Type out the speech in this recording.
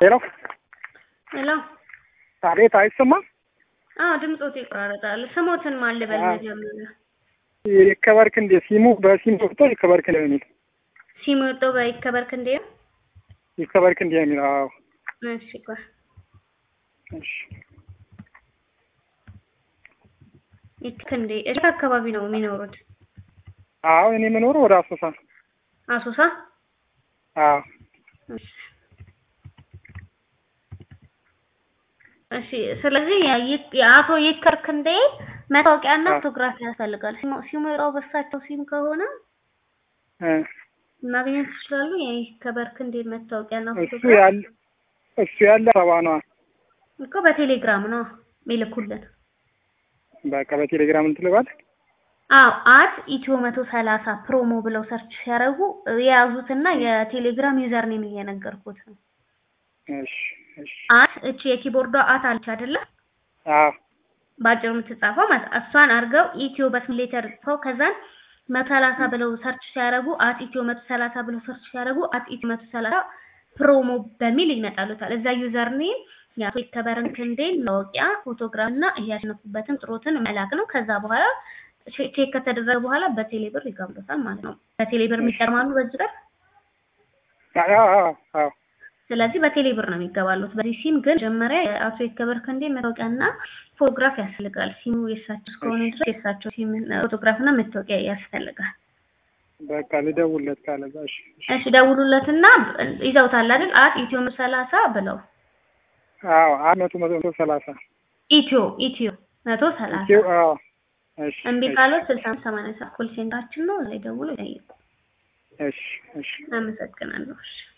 ሄሎ ሄሎ። አቤት፣ አይሰማም? አዎ ድምፆት ይቆራረጣል። ስሞትን ማን ልበል አዎ። መጀመሪያ? ይከበርክ እንዴ? ሲሙ በሲሙ ወጥቶ ይከበርክ እንዴ የሚል ሲሙ የወጣው በይከበርክ እንዴ? ይከበርክ እንዴ የሚል አዎ። እሺ ቆይ እሺ ይክ እንዴ እሺ፣ አካባቢ ነው የሚኖሩት? አዎ፣ እኔ የምኖረው ወደ አሶሳ። አሶሳ። አዎ እሺ እሺ። ስለዚህ ያ- የአቶ ይከር ክንዴ መታወቂያና አዎ። ፎቶግራፍ ያስፈልጋል። ሲሙ ሲሙ የወጣው በሳቸው ሲም ከሆነ እ ማግኘት ይችላሉ። የይከበር ክንዴ መታወቂያና እሱ ፎቶግራፍ ያለ እሱ ያለ ሰባ ነው። እኮ በቴሌግራም ነው የሚልኩልን። በቃ በቴሌግራም እንትን ልባል። አዎ አት ኢትዮ መቶ ሰላሳ ፕሮሞ ብለው ሰርች ሲያደርጉ የያዙትና የቴሌግራም ዩዘር ኔም እየነገርኩት ነው። እሺ እሺ። አት እቺ የኪቦርዷ አት አለች አይደለ? አዎ በአጭሩ የምትጻፈው ማለት እሷን አድርገው ኢትዮ በስም ሌተር ጽፈው ከዛን መቶ ሰላሳ ብለው ሰርች ሲያደርጉ አት ኢትዮ መቶ ሰላሳ ብለው ሰርች ሲያደርጉ አት ኢትዮ መቶ ሰላሳ ፕሮሞ በሚል ይመጣሉታል። እዛ ዩዘር ኔም የአቶ ይከበርን ክንዴን ማወቂያ ፎቶግራፍ እና እያሸነፉበትን ጥሮትን መላክ ነው። ከዛ በኋላ ቼ- ቼክ ከተደረገ በኋላ በቴሌብር ይገምሉታል ማለት ነው። በቴሌብር የሚጠርማሉ በዚህ ቀር አዎ አዎ አዎ። ስለዚህ በቴሌብር ነው የሚገባሉት። በዚህ ሲም ግን መጀመሪያ የአቶ ይከበር ክንዴ መታወቂያና ፎቶግራፍ ያስፈልጋል። ሲሙ የእሳቸው እስከሆነ ድረስ የእሳቸው ሲም ፎቶግራፍና መታወቂያ ያስፈልጋል። በቃ ልደውልለት ካለ እዛ። እሺ እሺ። እሺ ደውሉለትና ይዘውታል አይደል? አት ኢትዮ መቶ ሰላሳ ብለው አዎ አንድ መቶ መቶ መቶ ሰላሳ ኢትዮ ኢትዮ መቶ ሰላሳ ኢትዮ አዎ። እሺ እምቢ እሺ ካሉት ስልሳ አምስት ሰማንያ ሰባት ኮል ሴንተራችን ነው። ላይ ደውሎ ይጠይቁ። እሺ እሺ። አመሰግናለሁ። እሺ